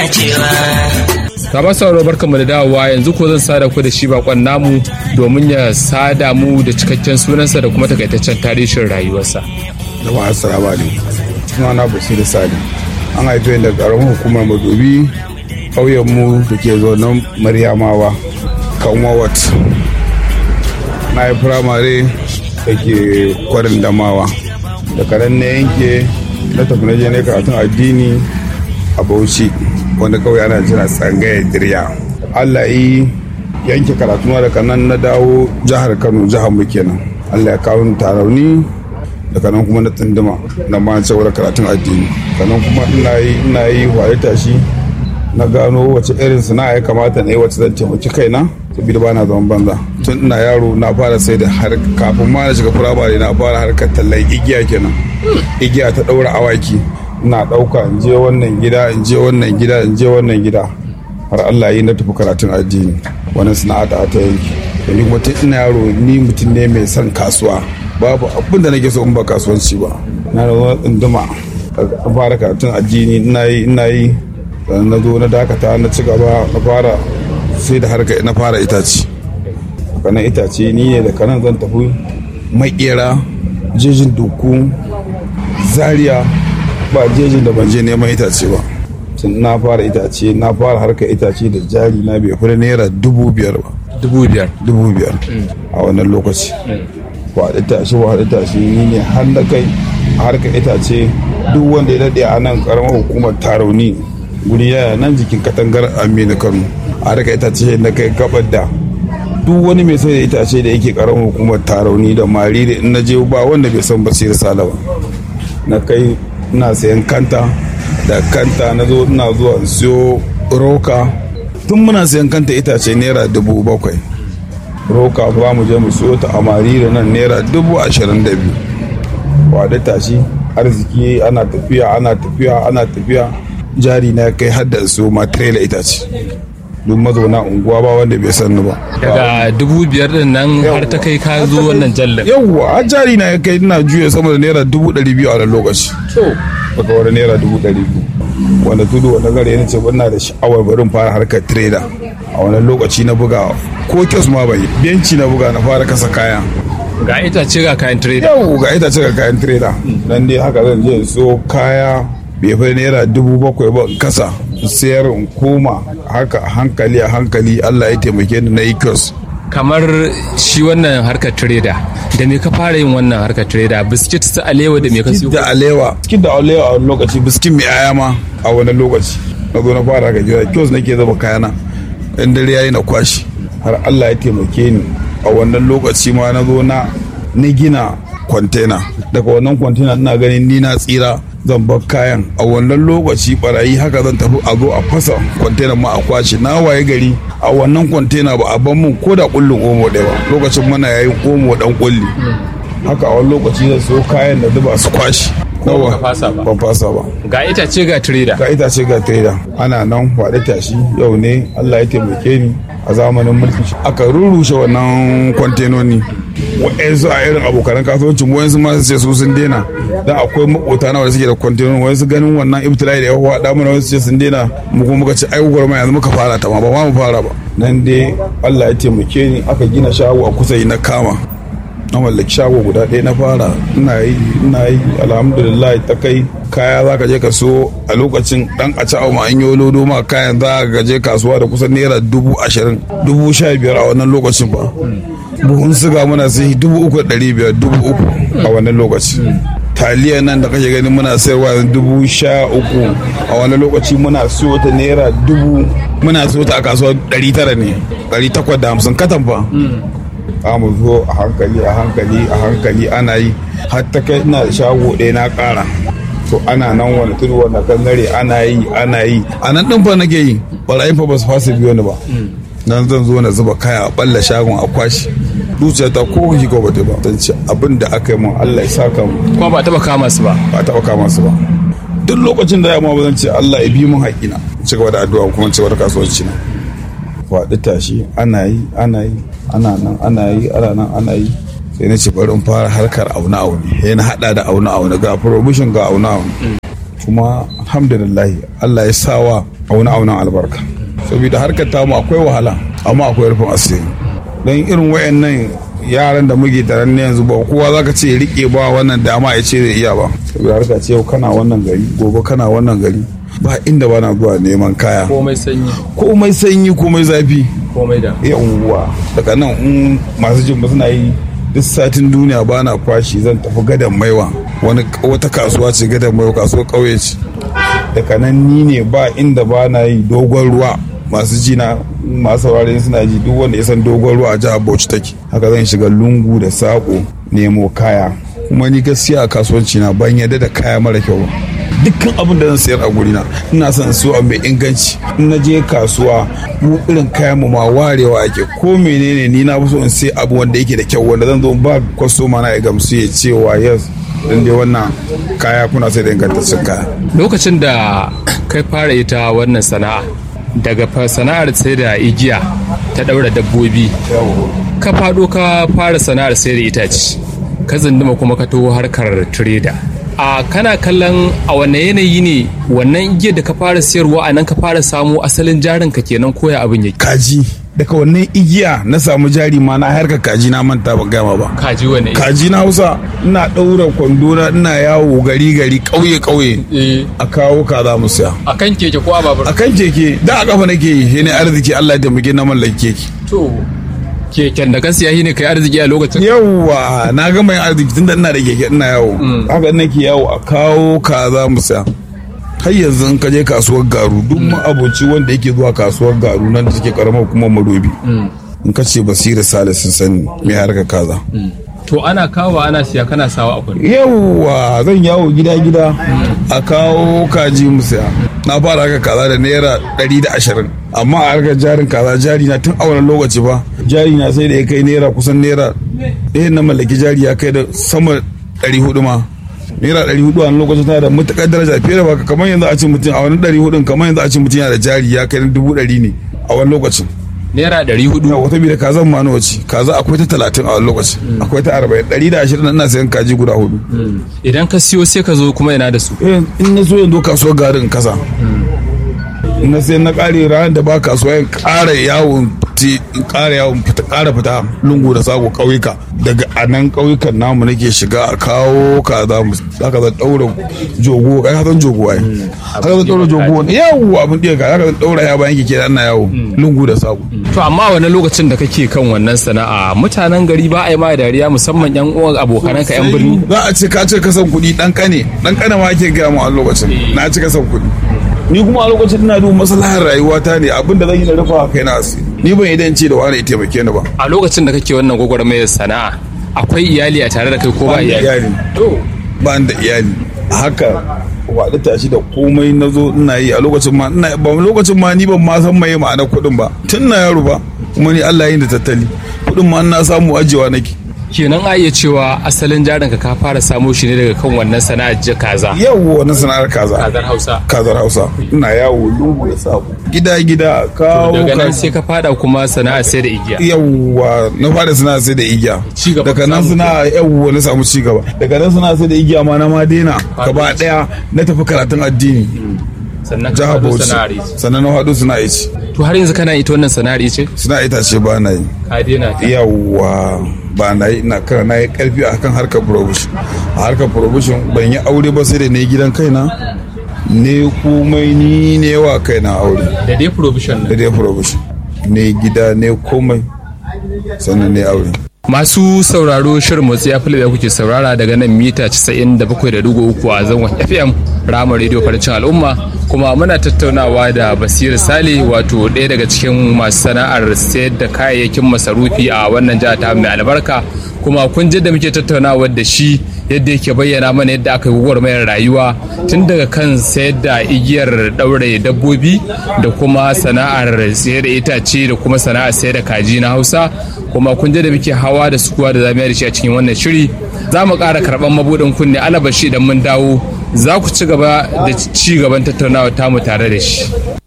dacewa Baba sauro barkanmu da dawowa yanzu ko zan sada ku da shi bakon namu domin ya sada mu da cikakken sunansa da kuma takaitaccen tarihin rayuwarsa. Jama'a assalamu alaikum. Suna na Basiru Sani. An haife ni daga ƙaramin hukumar Madobi ƙauyen mu da ke zonon Maryamawa Kanwa Wat. Na yi firamare da ke kwarin Damawa. Da karen na yanke na tafi na je ne karatun addini a Bauchi wanda kawai ana jira tsangayar dirya. Allah yi yanke karatuna daga nan na dawo jihar Kano jihar mu kenan. Allah ya kawo ni tarauni daga nan kuma na tsinduma na ma cewar karatun addini sannan kuma ina yi ina yi waye tashi na gano wace irin sana'a ya kamata na yi wacce zan taimaki kaina saboda ba na zaman banza tun ina yaro na fara sai da har kafin ma na shiga firamare na fara harkar tallan igiya kenan igiya ta daura awaki ina dauka in je wannan gida in je wannan gida in je wannan gida har Allah yi na tafi karatun addini wannan sana'a ta ta yanki da ni kuma tun ina yaro ni mutum ne mai son kasuwa babu abin da nake so in ba kasuwanci ba na da wani tsunduma a fara karatun addini ina yi ina yi sannan na zo na dakata na ci gaba na fara sai da harka na fara itace kanan itace ni ne da kanan zan tafi makera jejin duku zaria ba jejin da ban je neman itace ba tun na fara itace na fara harka itace da jari na bai fi naira dubu biyar ba Dubu biyar. dubu biyar a wannan lokaci waɗi tashi waɗi tashi ni ne har na kai a harkar itace duk wanda ya daɗe a nan ƙaramar hukumar tarauni guri yaya nan jikin katangar aminu kano a harkar itace na kai gabar da duk wani mai sai da itace da yake ƙaramar hukumar tarauni da mari da in na je ba wanda bai san basir sala ba na kai ina sayan kanta da kanta na zo ina zuwa in siyo roka tun muna sayan kanta itace naira dubu bakwai roka ba mu je mu siyo ta a marira nan naira dubu ashirin da biyu wadda tashi arziki ana tafiya ana tafiya ana tafiya jari na kai har da siyo ma trailer itace duk mazauna unguwa ba wanda bai sanni ba Daga dubu biyar din nan har ta kai ka zo wannan jallar. yawwa har jari na ya kai ina juya sama da naira dubu ɗari biyu a wannan lokaci daga wani naira dubu ɗari biyu wanda tudu wanda gare ni ce ina da sha'awar barin fara harkar trader a wannan lokaci na buga ko kyos ma bai benci na buga na fara kasa kaya Ga itace ga kayan trader. yau ga ita ga kayan trader dan dai haka zan je in so kaya bai fi naira dubu bakwai ba in kasa in sayar in koma haka a hankali a hankali Allah ya taimake ni na yi kyos Kamar shi wannan harkar trader. Da me ka fara yin wannan harkar trader? Biskit su alewa da me ka siyo? da alewa cikin da alewa a wani lokaci biskin mai aya ma a wani lokaci na zo na fara ga gida kyos nake zaba kayana in dare yayi na kwashi har Allah ya taimake ni a wannan lokaci ma na zo na na gina kwantena daga wannan kwantena ina ganin ni na tsira zan bar kayan a wannan lokaci barayi haka zan tafi a zo a fasa kwantena ma a kwashe na waye gari a wannan kwantena ba a ban mun ko da kullun omo ɗaya ba lokacin muna yayin omo dan kulli haka a wani lokaci zan so kayan da zuba su kwashi nawa ka fasa ba. ban fasa ba Ga itace ga trader. ga itace ga trader ana nan faɗi tashi yau ne Allah ya taimake ni a zamanin mulki aka rurrushe wannan kwantenoni wa'yansu a irin abokanan kasuwancin wa'yansu ma su ce su sun daina dan akwai makota na wanda suke da kwantenoni wa'yansu ganin wannan ibtila'i da ya faɗa mana wasu ce sun daina mu kuma muka ce ai gwagwarmaya yanzu muka fara ta ma ba ma mu fara ba nan dai Allah ya taimake ni aka gina shago a kusa yi na kama na mallaki shago guda ɗaya na fara ina yi ina yi alhamdulillah ta kai kaya za ka je ka so a lokacin dan a ci ma an yi lodo ma kayan za ka je kasuwa da kusan naira dubu ashirin dubu sha biyar a wannan lokacin ba buhun siga muna sai dubu uku da ɗari biyar dubu uku a wannan lokaci taliya nan da kake gani muna sayarwa yanzu dubu sha uku a wani lokaci muna siyo ta naira dubu muna siyo ta a kasuwa ɗari tara ne ɗari takwas da hamsin katan fa za mu zo a hankali a hankali a hankali ana yi har ta kai ina da shago ɗaya na ƙara to ana nan wani tudu wanda kan gare ana yi ana yi a nan ɗin fa nake yi ɓarayin fa ba su fasa biyo ni ba nan zan zo na zuba kaya a ɓalla shagon a kwashi zuciya ta ko shi ko bata ba zan ce abin da aka yi min Allah ya saka mu Kuma ba taba kama su ba. ba taɓa kama su ba duk lokacin da ya ma ba zan ce Allah ya bi min haƙina ci gaba da addu'a kuma ci gaba da kasuwanci na faɗi tashi ana yi ana yi ana nan ana yi ana nan ana yi sai na ce bari in fara harkar auna aune sai na hada da auna aune ga promotion ga auna aune kuma alhamdulillah Allah ya sawa auna aunan albarka saboda harkar tamu akwai wahala amma akwai rufin asiri don irin wayannan yaran da muke tare ne yanzu ba kowa zaka ce rike ba wannan dama ya ce zai iya ba saboda harka ce yau kana wannan gari gobe kana wannan gari ba inda bana zuwa neman kaya komai sanyi komai sanyi komai zafi komai da yawwa daga nan in masu jin ba suna yi duk satin duniya ba na fashi zan tafi gadon maiwa wani wata kasuwa ce gadon maiwa kasuwar ƙauye ce daga nan ni ne ba inda ba na yi dogon ruwa masu ji na masu saurare suna ji duk wanda ya san dogon ruwa a jihar bauchi take haka zan shiga lungu da saƙo nemo kaya kuma ni gaskiya a kasuwanci na ban yadda da kaya mara kyau ba dukkan abin da zan sayar a gurina ina son su a mai inganci in na je kasuwa mu irin kayan mu ma warewa ake ko menene ni na so in sai abu wanda yake da kyau wanda zan zo ba kwastoma na ya gamsu ya cewa yes dan dai wannan kaya kuna sai da ingantaccen kaya lokacin da kai fara ita wannan sana'a daga sana'ar sai da igiya ta daura dabbobi ka fado ka fara sana'ar sai da itace ka zinduma kuma ka taho harkar trader a kana kallon a wane yanayi ne wannan igiyar da ka fara sayarwa a nan ka fara samu asalin jarin ka kenan koya abin yake kaji daga wannan igiya na samu jari ma na harkar kaji na manta ban gama ba kaji wane kaji na hausa ina ɗaura kwando na ina yawo gari gari ƙauye ƙauye a kawo kaza mu siya a kan keke ko a babur a kan keke da a kafa nake yi ne arziki Allah ya taimake na mallaki keke to keken da ka siya shi ne kai arziki a lokacin yawwa na gama yin arziki tunda ina da keke ina yawo haka nake yawo a kawo kaza mu siya har yanzu in ka je kasuwar garu duk aboci wanda yake zuwa kasuwar garu nan da take karamar hukumar madobi in ka ce basira sale sun sani mai harka kaza to ana kawo ana siya kana sawa a kwando yawwa zan yawo gida gida a kawo kaji mu siya na fara haka kaza da naira ɗari da ashirin amma a harkar jarin kaza jari na tun a wani lokaci ba jari na sai da ya kai naira kusan naira ɗaya na mallaki jari ya kai da sama ɗari hudu ma naira ɗari hudu a lokacin tana da matuƙar daraja fiye da baka kamar yanzu a ce mutum a wani ɗari hudun kamar yanzu a ce mutum yana da jari ya kai dubu ɗari ne a wani lokacin naira ɗari hudu yau wata da kazan ma nawa ce kaza akwai ta talatin a wani lokacin akwai ta arba'in ɗari da ashirin ina sayan kaji guda hudu idan ka siyo sai ka zo kuma ina da su in na so yanzu kasuwar garin kasa in na sai na ƙare ranar da ba kasuwa in ƙara yawon in ƙara yawon fita ƙara fita lungu da sako ƙauyuka daga a nan ƙauyukan namu nake shiga a kawo kaza mu zaka zan ɗaura jogo kai zan jogo ai haka zan ɗaura jogo yawo abin ɗiya ka haka zan ɗaura ya bayan keke ana yawo lungu da sako to amma wani lokacin da kake kan wannan sana'a mutanen gari ba a yi ma dariya musamman yan uwan abokananka yan birni za a ce ka ce kasan kuɗi ɗan ƙane ɗan ƙane ma ake gaya mu a lokacin na ci kasan kuɗi ni kuma a lokacin ina duba maslahar rayuwata ne abin da zan yi na rufa kai na asiri ni ban idan ce da wani ya taimake ni ba a lokacin da kake wannan gwagwarmayar sana'a akwai iyali a tare da kai ko ba iyali to ba da iyali a haka waɗa tashi da komai na zo ina yi a lokacin ma ina ba lokacin ma ni ban ma san mai ma'anar kuɗin ba tun na yaro ba kuma ni Allah yin da tattali kuɗin ma na samu ajewa nake kenan a iya cewa asalin jarin ka fara samo shi ne daga kan wannan sana'ar ji kaza yawo wannan sana'ar kaza kazar hausa kazar hausa ina yawo lungu da sako gida gida kawo daga nan sai ka fada kuma sana'ar sai da igiya yawwa na fara sana'ar sai da igiya daga nan suna yawwa na samu ci gaba daga nan suna sai da igiya ma na ma daina gaba daya na tafi karatun addini sannan ka jihar fado bauchi sana'ar ice. sannan na haɗu suna ice to har yanzu kana ita wannan sana'ar ice suna itace ba na yi ka daina ta yawwa ba na yi ina kan na yi karfi a kan harkar provision a harkar provision ban yi aure ba sai da ne gidan kaina ne komai ni ne wa kaina aure da dai provision da dai provision ne gida ne komai sannan ne aure Masu sauraro shirin motsi ya da kuke saurara daga nan mita 97.3 a zangon FM Rama Radio Farcin Al'umma kuma muna tattaunawa da Basiru Sale wato ɗaya daga cikin masu sana'ar sayar da kayayyakin masarufi a wannan jihar ta mai albarka kuma kun da muke tattaunawa da shi yadda yake bayyana mana yadda aka yi gwagwarmayar rayuwa tun daga kan sayar da igiyar ɗaure dabbobi da kuma sana'ar sayar da itace da kuma sana'ar sayar da kaji na hausa kuma kun da muke hawa da sukuwa da zamiya da shi a cikin wannan shiri za mu ƙara karɓar mabuɗin kunne alabashi idan mun dawo za ku ci gaba da ci gaban tattaunawa tamu tare da shi